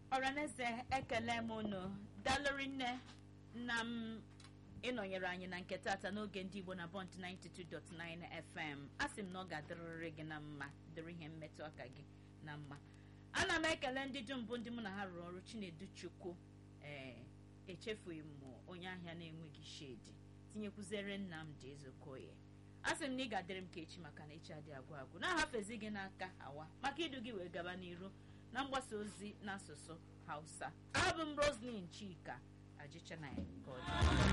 ọraneze ekele m unu dalụri nne na m ịnọnyere anyị na nke tata n'oge ndị igbo na bọnt 92.9 fm a sị m na ọ ga-adịrịrị gị na mma dịrị ihe mmetụ aka gị na mma ana m ekele ndị dum bụ ndị mụ na ha rụrụ ọrụ chinedu chukwu ee echefughị m onye ahịa na-enweghị shedi tinyekwuzere nnamdị ezokoye a sị m na ị ga-adịrị m ka echi maka na echi adị agwụ agwụ na-ahafezi gị n'aka hawa maka idu gị wee gaba n'iru na mgbasa ozi n'asụsụ hausa abụ m roslin chika ajịcha na ya